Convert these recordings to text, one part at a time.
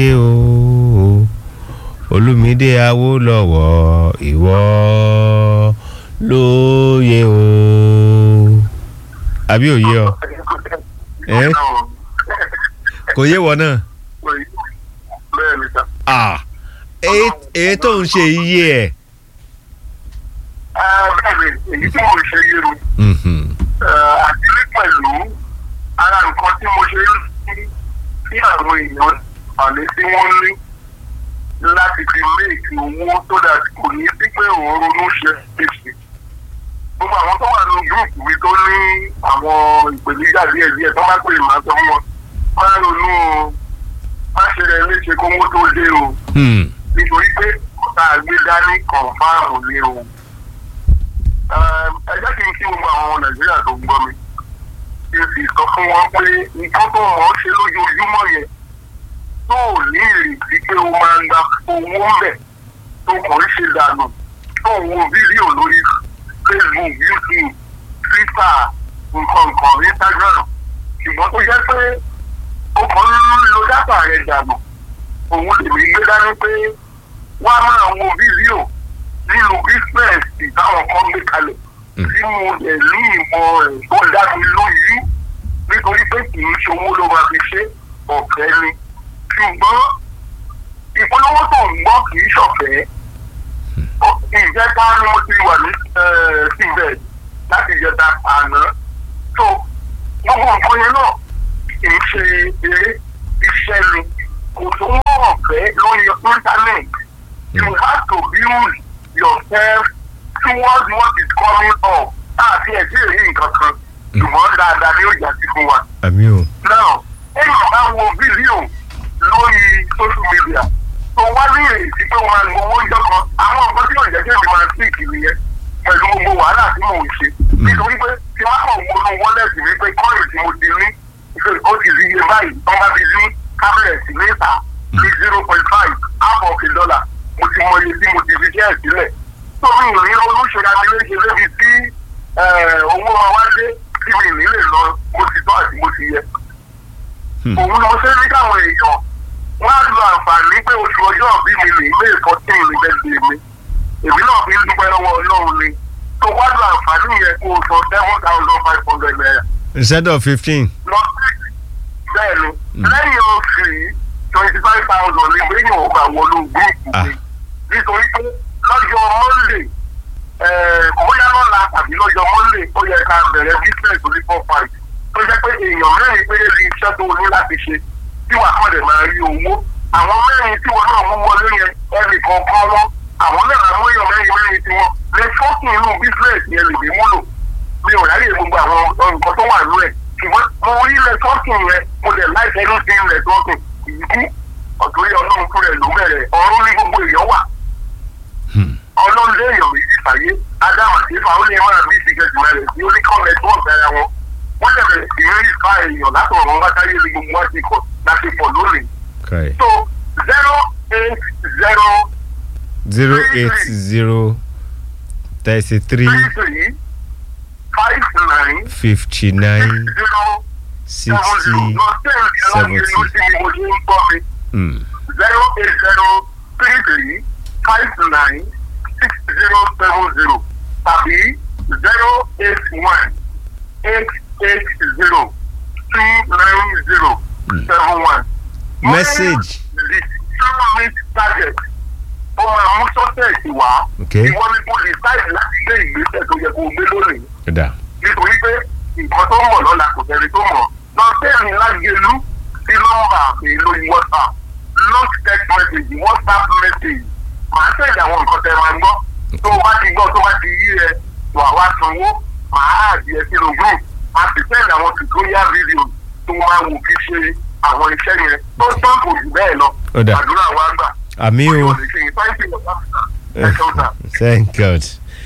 o olùmídé awólọ́wọ̀ ìwọ lóye o àbí òye ọ ẹ kò yé wọ náà bẹ́ẹ̀ ni sá. ah èyí tó ń ṣe iye ẹ. bẹ́ẹ̀ ni èyí tí mo ṣe yé mi àti ní pẹ̀lú ara nǹkan tí mo ṣe ń rí sí àwọn èèyàn àlẹ́ tí wọ́n ní láti fi méèkì owó tó dà kò ní sí pé òun ronú ṣe èsì. gbogbo àwọn tó wà nínú gúrùpù mi tó ní àwọn ìpèníjà díẹ̀ díẹ̀ tó bá pè máa sọ fún wọn máa ronú o má ṣe rẹ léṣe kówó tó dé o nítorí pé tá a gbé dání kọ̀ǹfàmù ni o. ẹ jẹ́ kí n kí gbogbo àwọn ọmọ nàìjíríà tó ń gbọ́ mi kí n sì sọ fún wọn pé nǹkan tó mọ̀ ọ́ ṣe lójoojúmọ́ yẹn tó ò ní ìrètí pé ó máa ń gba owó ń bẹ̀ tó kàn ń ṣe dànù tó ń wo fídíò lórí facebook youtube twitter nǹkan nǹkan instagram ṣùgbọ́n tó jẹ́ pé ó kàn ń lo dátà rẹ̀ dànù òun lèmi gbé dání pé wọ́n á máa wo fídíò nínú bísíǹsì táwọn kan gbé kalẹ̀ tí mo lè ní ìmọ̀ rẹ̀ tó dá mi lójú nítorí pé kì í ṣòwò ló máa fi ṣe ọ̀fẹ́ ni ṣùgbọ́n ìpolówó tó ń gbọ́ kì í ṣọ̀fẹ́ ìjẹta ni mo ti wà ní síbẹ̀ láti ìjẹta àná tó gbogbo nǹkan yẹn náà kì í ṣe eré iṣẹ́ ni kò tó wọ́n ọ̀fẹ́ lórí internet you have to build yourself towards what is coming up àti ẹ̀sìn èyí nǹkan kan ṣùgbọ́n dáadáa ni ó jà sí fún wa. àmì o. now èèyàn bá wo fídíò lórí social media tó wá ní èsì pé wọn lo owó ìjọ kan àwọn nǹkan tí òjẹ́ kí èmi máa sí ìkìlì yẹn pẹ̀lú gbogbo wàhálà tí mò ń ṣe nítorí pé tí wọ́n kàn wọnú wọ́lẹ̀tì mi pé kọ́ọ̀lù tí mo ti ní ó ti di iye báyìí wọ́n bá ti ní kábẹ̀rẹ̀tì níta ní zero point five half of a dollar mo ti mọ iye tí mo ti fi ṣẹ́ ẹ̀ sílẹ̀ tó mi ò ní olóṣèlú abiléṣe lébi tí owó wa wá dé tí mi ì ní lè lọ mo ti tọ́ àti mo ti yẹ òun lọ sí ní káwọn èèyàn wọn á lo àǹfààní pé oṣù ọjọ́ bí mi lè ilé fourteen ní bẹ́ẹ̀ mi èmi náà fi ń dúpẹ́ lọ́wọ́ ọlọ́run ni tó wá lo àǹfààní yẹn kó o sọ seven thousand five hundred naira. instead of fifteen. lọ sí bẹ́ẹ̀ ni lẹ́yìn oṣù yìí twenty five thousand ní gbẹ̀yìn ọgbà wọlé gúrúùpù mi nítorí pé lọ́jọ́ monday bóyá lọ́la tàbí lọ́jọ́ monday ó yẹ ká bẹ̀rẹ̀ business orí four five tó jẹ́ pé èèyàn mẹ́rin péré ní iṣẹ́ tó ní láti ṣe tí wàá kọ́ dẹ̀ máa rí owó àwọn mẹ́rin tí wọn náà mú wọlé yẹn ẹnì kọ̀ọ̀kan wọn àwọn náà àwọn èèyàn mẹ́rin mẹ́rin tí wọn lè fọ́ọ̀kì inú business yẹn lè mí múlò mi ò ráyè gbogbo àwọn nǹkan tó wà nú ẹ̀ ṣùgbọ́n mo rí ilẹ̀ fọ́ọ̀kì yẹn mo dẹ̀ láìpẹ́ ló ti ilẹ̀ fọ́ọ̀kì ìdí ọ̀tòrí ọlọ́run fún rẹ̀ ló bẹ̀rẹ̀ ọ̀run ní gbogbo èèyàn wà ọlọ́run lé èèyàn méjì fàyè ádámù àti ifá ó lè máa bí ìsìnkẹ́jù rẹ̀ sí oníkọ́ọ̀lẹ̀ tó ọ̀gá ara wọn wọ́n lè bẹ̀rẹ̀ sí rí ìfá èèyàn látọ̀rọ̀ wọn bátáyé ní gbogbo wọn ti kọ̀ láti pọ̀ lónìí. so zero eight zero. zero eight zero thirty three three three five nine fifty nine zero sixty seventy. Mm. zero eight zero three three five nine six zero seven zero tàbí zero eight one eight eight zero two nine zero seven one. message. the zero meet target ó máa mú sọ́sẹ̀sì wá. Okay. ìwọ ni kò decide láti gbé ìgbésẹ̀ tó yẹ kó gbé lónìí. Ọ̀dà. nítorí pé nǹkan tó mọ̀ lọ́la kò tẹ̀lé tó mọ̀ lọ sẹ́yìn lágẹ̀lú sí nọ́mbà èlò whatsapp not text message whatsapp message màá sẹ́yìn àwọn nǹkan tẹ̀ máa ń gbọ́ tó o bá ti gbọ́ tó o bá ti yí ẹ wà wá sanwó màá àdìẹ sínú group a sì sẹ́yìn àwọn tutorial video tó máa wò fi ṣe àwọn iṣẹ́ yẹn tó tán kò jù bẹ́ẹ̀ lọ Ọ̀dà. àdúrà wa gbà. àmì o. Thank you, sir. Ẹ ṣeun, sir. thank god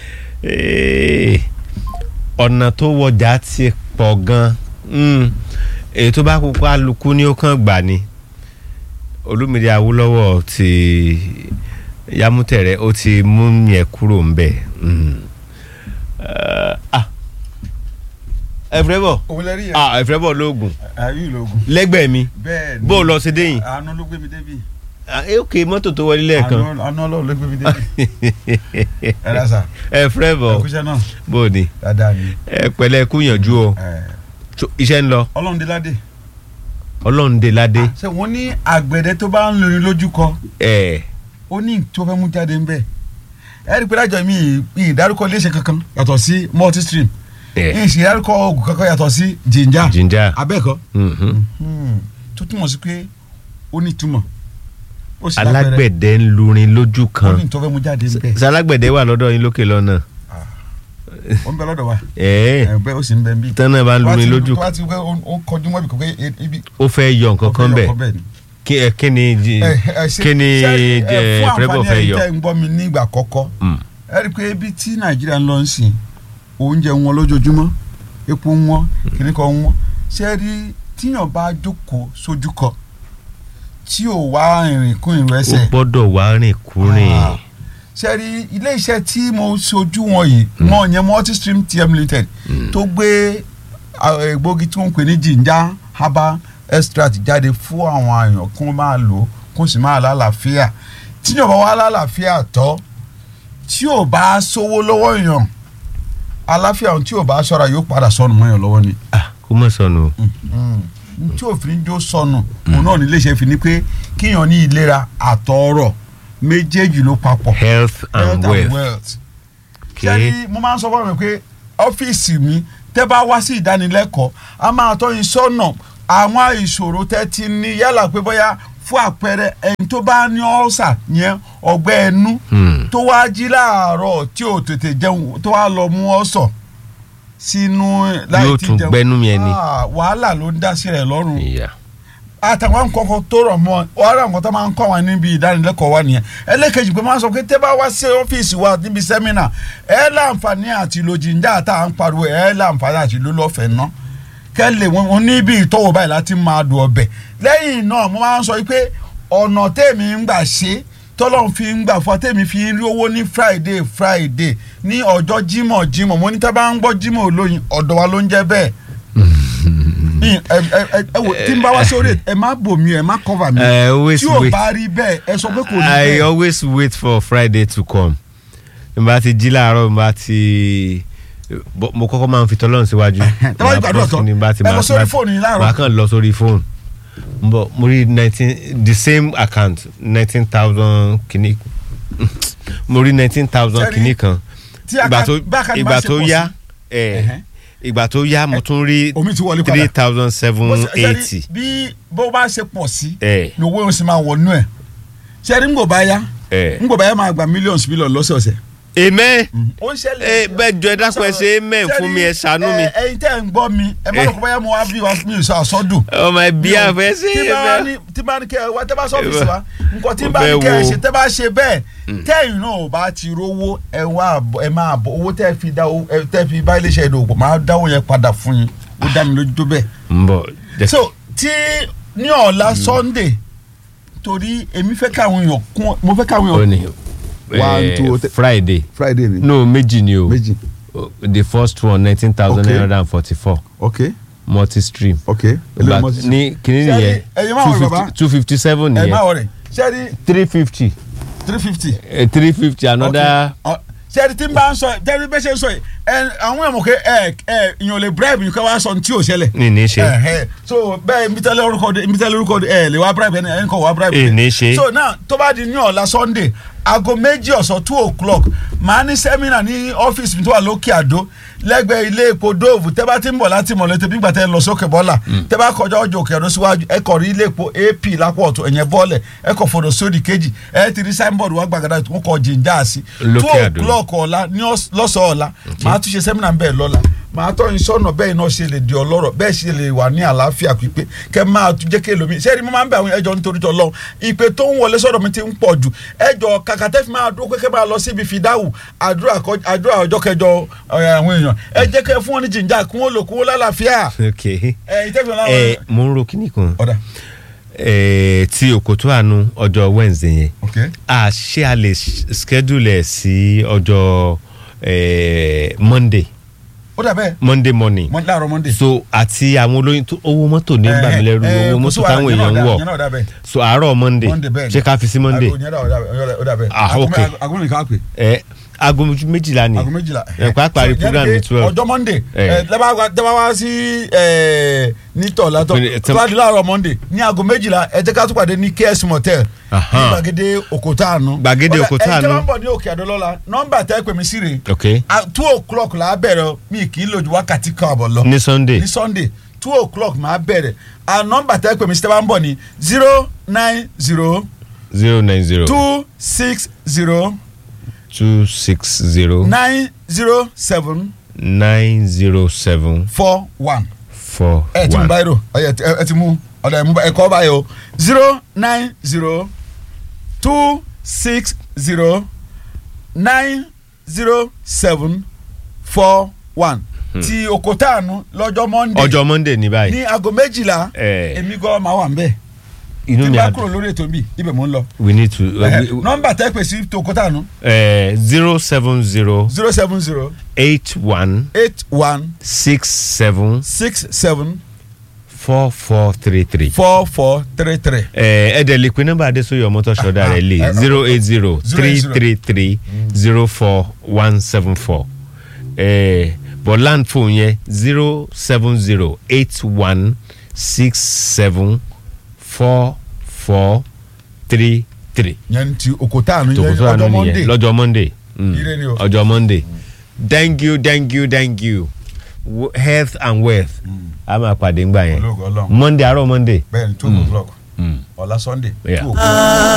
Eh, ọ̀nà tó wọjà ti pọ̀ gan Mm. èyí tó bá kúkú alukú ní ó kàn gbà ni olúmídé awólọ́wọ̀ ti yámútẹ̀rẹ̀ ó ti mú yẹn kúrò ń bẹ̀. Mm. Eh, ah. ẹ̀fẹ̀rẹ̀bọ̀ òun lẹ rí yẹn. ah ẹ̀fẹ̀rẹ̀bọ̀ lóògùn ayé ìlógún. lẹ́gbẹ̀ẹ́ mi bẹ́ẹ̀ ni bó o lọ sí déyìn àánú ló gbé mi débi. ah eh, ok mọ́tò tó wọlé lẹ́ẹ̀kan àánú àánú ọlọ́run ló gbé mi débi. ẹ dá sà ẹ̀fẹ̀rẹ̀bọ̀ ẹkúṣẹ́ náà bó o ní dáadáa ni. ẹ pẹ̀lẹ́ kú yànjú o ẹ, So, iṣẹ́ ń lọ ọlọ́run dé ládé. ọlọ́run dé ládé ṣé wọ́n ní àgbẹ̀dẹ tó bá ń lórin lójú kọ ẹ̀ ó ní tó fẹ́ mú jáde ńbẹ̀. ẹ rí i pé lájọ mi ì ìdárúkọ iléeṣẹ́ kankan yàtọ̀ sí multistream ẹ̀ ìṣe ìdárúkọ oògùn kankan yàtọ̀ sí ginger ginger abẹ́ẹ̀kọ́ mhm. tó túmọ̀ sí pé ó ní túmọ̀ ó sì lágbẹ̀rẹ̀ alágbẹ̀dẹ ń lurin lójú ó kan ní tó fẹ́ mú jáde ńbẹ̀ sálágbẹ̀dẹ wà lọ́dọ̀ yín lókè lọ́nà ó ń bẹ lọ́dọ̀ wa ẹ̀ ẹ̀ bẹ́ẹ̀ ó sì ń bẹ ń bí. tán náà bá ń lurin lójú tó bá ti wẹ́ ó kọjú mọ́ ibi kò pé ibi. ó fẹ́ yọ nǹkan kan bẹ̀ ni. kí ẹ kí ni jí- ẹ ẹ ṣe kí ni ṣe, ẹ, ẹ, fún Favour àǹfààní fẹ́ ẹ̀yin yọ tẹ́ ń gbọ́ mi nígbà kọ́kọ́ Mm. ẹ rí i pé ibi tí nàìjíríà ń lọ ń sìn oúnjẹ wọn lójoojúmọ́ epo wọn kìnnì kan wọn ṣe rí tíyàn bá jókòó sójú kan tí ò wá ìrìn kún ìrìn ó ẹsẹ̀ gbọ́dọ̀ wá rìn kúrìn Ah. ṣe rí ilé iṣẹ́ tí mo ṣojú wọn yìí wọn yẹn multistream tm limited tó gbé ah, egbògi tí wọ́n ń pè ní ginger herbal extract jáde fún àwọn èèyàn kí wọ́n máa lò ó kí wọ́n sì máa lálàáfíà tí yóò bá wá lálàáfíà tọ́ tí ò bá sówó lọ́wọ́ èèyàn àlàáfíà ohun tí ò bá ṣọ́ra yóò padà sọnù mọ́ èèyàn lọ́wọ́ ni Ah, kó mọ̀ sọnù o. tí òfin jó sọnù òun náà nílé iṣẹ́ fi ni pé kíyàn ní ìlera àtọ̀ọ̀rọ̀ méjèèjì ló papọ̀ health and wealth ṣé okay ní mo máa ń sọ fún mi pé ọ́fíìsì mi tẹ́ bá wá sí ìdánilẹ́kọ̀ọ́ a máa tọ́ yín sọ́nà àwọn ìṣòro tẹ́ ti ní yálà pé bóyá fún àpẹẹrẹ ẹni tó bá ní ọ́sà yẹn ọgbẹ́ ẹnu Hmm. tó wá jí láàárọ̀ tí ò tètè jẹun tó wá lọ mú ọ̀sọ̀ sínú láì Yóò tí tún jẹun. gbẹ́nú mi ẹni. Ah, wàhálà ló ń dá sí rẹ̀ lọ́rùn ìyá àtàwọn nǹkan kan tó rọ̀ mọ́ ọ̀rọ̀ nǹkan tó máa ń kọ́ wọn níbi ìdánilẹ́kọ̀ọ́ wa nìyẹn ẹlẹ́kejì pé máa ń sọ pé tẹ́ bá wá sí ọ́fíìsì wa níbi sẹ́mínà ẹ láǹfààní àti lo jìnjà tá à ń pariwo ẹ láǹfààní àti lo lọ́fẹ̀ẹ́ ná kẹ́lẹ̀ wọn níbi ìtọ́wò báyìí láti máa dùn ọbẹ̀ lẹ́yìn náà mo máa ń sọ pé ọ̀nà tèmi ń gbà ṣe tọ́lọ́n fi ń gbà fún tèmi fi ń rí owó ní friday friday ní ọjọ́ jímọ̀ jímọ̀ mo ní tẹ́ bá ń gbọ́ jímọ̀ olóyin ọ̀dọ̀ wa ló ń jẹ́ bẹ́ẹ̀ ẹ ẹ ẹ ẹ wò tí n bá wá sórí ẹ má bò mí ẹ má cover mi I always tí ò wait bá rí bẹ́ẹ̀ ẹ sọ pé kò ní I bẹ́ẹ̀ always wait for Friday to come n bá ti jí láàárọ̀ n bá ti bọ́- mo kọ́kọ́ máa ń fi tọ́lọ́run síwájú tẹ́ bá ti gbàdúrà tán Ní bá ti ẹ lọ máa- sórí máa- fóònù yín láàárọ̀. máa kàn lọ sórí fóònù n bọ̀ mo rí nineteen the same account nineteen thousand kìíní mo rí nineteen thousand Sẹ́rí, kìíní kan tí ìgbà aka- tó bá àkáǹtì bá ìgbà ṣe tó pọ̀ yá sí. ẹ̀ Ẹ̀hẹ́. ìgbà tó yá mo tún rí omi ti wọlé three padà thousand seven Bó ṣe- sẹ́rí, eighty bí bó bá ṣe pọ̀ sí ẹ̀ ni owó yóò sì máa wọnú ẹ̀ sẹ́rí ńgbò bá yá ẹ̀ ńgbò bá yá máa gba mílíọ̀nù mílíọ̀nù lọ́sọ̀ọ̀sẹ̀. amen ó ń ṣẹlẹ̀ ẹ bẹ́ẹ̀ jọ ẹ dákun ẹ ṣe amen fún mi ẹ ṣàánú mi. ẹ ẹyin tẹ́ ń gbọ́ mi ẹ má lọ kó báyà mo wá bí wa mi ò sọ àsọdùn. ọmọ ẹbí àfẹ ṣe tí é bá bẹ́ẹ̀. ní tí bá ní kẹ ẹ wá tẹ́ bá sọ́fíìsì wa nǹkan tí bá Ọbẹ̀ ní kẹ ẹ wo? ṣe tẹ́ bá ṣe bẹ́ẹ̀ tẹ́yìn náà ò bá ti rówó ẹ wá àbọ̀- ẹ máa bọ̀ owó tẹ́ fi dá owó- ẹ tẹ́ fi bá iléeṣẹ́ ìdòwò máa dáwọ́ yẹn padà fún yín ó dá mi lójú tó bẹ́ẹ̀. ń bọ̀ jẹ́ so tí ní ọ̀la Sunday torí èmi fẹ́ káwọn èèyàn kún mo fẹ́ káwọn ó èèyàn. ní One, eh, two, three. Friday Friday ni no méjì ni o méjì Oh, the first one nineteen thousand nine hundred and forty four ok multi stream ok But ní kìíní Ṣé nìyẹn ẹ̀yin máa wọlé bàbá? two fifty seven ẹ má nìyẹn wọlé ṣẹ́ẹ́rì three fifty three fifty. three fifty another sẹ́ẹ̀dì tí n bá ń sọ tẹ́lẹ̀ bẹ́ẹ̀ ṣe ń sọ yìí ẹ àwọn èèmọ̀ pé ẹ ẹ ìyàn lè bribe nǹkan wá sọ ní tí ò ṣẹlẹ̀. ní ní ṣe ẹ ẹ so bẹ́ẹ̀ ibi tẹ́lẹ̀ orúkọ de ibi tẹ́lẹ̀ orúkọ de ẹ lè wá bribe ẹni ẹni kò wá bribe. Ẹ ní ṣe. so now tó bá di ní ọ̀la Sunday aago méjì ọ̀sán two o'clock màá ní sẹ́mínà ní ọ́fíìsì mi tó wà lókè àdó lẹ́gbẹ̀ẹ́ ilé epo dóòvù tẹ́ bá ti ń bọ̀ láti mọ̀lẹ́tẹ̀ bí gbàtẹ́ lọ sókè bọ́là tẹ́ bá kọjá ọjọ́ òkè àdó síwájú ẹ kọ̀ rí ilé epo ap lápò ọ̀tún ẹ̀yẹn bọ́ọ̀lẹ̀ ẹ kọ̀ fọ̀dọ̀ sódì kejì ẹ ti rí signboard wá gbàgádà tó kọ̀ jìnjà sí Lókè two Àdó. o'clock ọ̀la ní ọ̀s- lọ́sàn-án ọ̀la màá tún ṣe sẹ́mínà bẹ́ẹ̀ lọ́la màá tọ́ yín sọ́nà bẹ́ẹ̀ náà ṣe lè di ọlọ́rọ̀ bẹ́ẹ̀ ṣe lè wà ní àlàáfíà pípé kẹ́ máa tún jẹ́ kí èlòmí ṣé ẹni mo máa ń bẹ àwọn ẹjọ́ nítorí tọ́ lọ́hùn ìpè tó ń wọlé sọ́dọ̀ mi ti ń pọ̀ jù ẹjọ́ kàkà tẹ́ fi máa dúró pé kẹ́ máa lọ síbi fìdáwù àdúrà kọ- àdúrà ọjọ́ kẹjọ ẹ, àwọn èèyàn ẹ jẹ́ kẹ́ fún wọn ní jìnjà kí wọ́n lò kí wọ́n lálàáfíà ok ẹ ìtẹ́fẹ̀ láwọn ẹ mo ń ro kíní kan ọ̀dà ẹ ti òkòtó àánú ọjọ́ Wednesday yẹn ok a ṣé a lè schedule ẹ̀ sí ọjọ́ eh, Monday ó dà bẹ́ẹ̀ monday morning Mon- láàárọ̀ monday. so àti àwọn olóyin tó owó mọ́tò ní gbà mí lẹ́rù Eh, eh, owó kò mọ́tò sí wàhálà, táwọn yẹn náà èèyàn ń dà- wọ̀ yẹn náà dà bẹ́ẹ̀. so àárọ̀ monday monday bẹ́ẹ̀ ṣé ká fi sí monday Aago yẹn náà ó dà bẹ́ẹ̀, ó dà bẹ́ẹ̀. Ah, Aago ok. mẹ́- aago mẹ́rin ká pè. ẹ aago méjìlá ni aago méjìlá. ẹ pa parí So, program yẹn ní ni pé twelve ọjọ́ monday Eh. ẹ, tẹ́ bá wá- tẹ́ bá wá sí ẹ, ní tọ̀lá tọ́ Twenty- tó bá di láàárọ̀ monday ní aago méjìlá ẹ jẹ́ ká tún pàdé ní ks motel ní Aha. gbàgede òkúta àánú. Gbàgede Òkúta ẹ jẹ́ Àánú. bá ń bọ̀ ní òkè àdólọ́lá nọ́mbà tẹ́ pè mí sí rè ok two o'clock là á bẹ̀rẹ̀ mi kì í lò ju wákàtí kan àbọ̀ lọ ní sunday ní sunday two o'clock máa bẹ̀rẹ̀ à nọ́mbà tẹ́ pè mí sí tẹ́ bá ń bọ̀ ní zero nine zero zero nine zero two six zero two six zero nine zero seven nine zero seven four one. four ẹ ti mú one báyìí rò ẹ ẹ- ẹ ti mú ọ̀dà ẹ mú ẹ kọ́ báyìí o zero nine zero two six zero nine zero seven four one ti okotaanu lọ́jọ́ monday ọjọ́ monday ní báyìí ní aago méjìlá Eh. èmi gan máa wà nbẹ inú tí mi bá á kúrò lórí ètò mi ibẹ̀ mò ń lọ we need to uh, nọ́mbà tẹ́ pè sí ti okotaanu zero seven zero zero seven zero eight one eight one six seven six seven four four three three. four four three three. ẹ dẹ̀ lè pe nọ́mbà adéṣoyè ọmọtọ́ṣọ́dá rẹ̀ lé zero eight zero three three three zero four one seven four bọ̀ land phone yẹn zero seven zero eight one six seven four four three three yẹn ti okotaanu yẹn tòkòtò àná ọjọ́ nìyẹn monday lọ́jọ́ monday Mm, Ire ni o. ọjọ́ monday thank you thank you thank you W- health and wealth a máa pàdé ńgbà yẹn olóògùn ọlọ́run monday àárọ̀ monday. bẹ́ẹ̀ ni two o'clock Mm. ọ̀la sunday Yeah. two o'clock.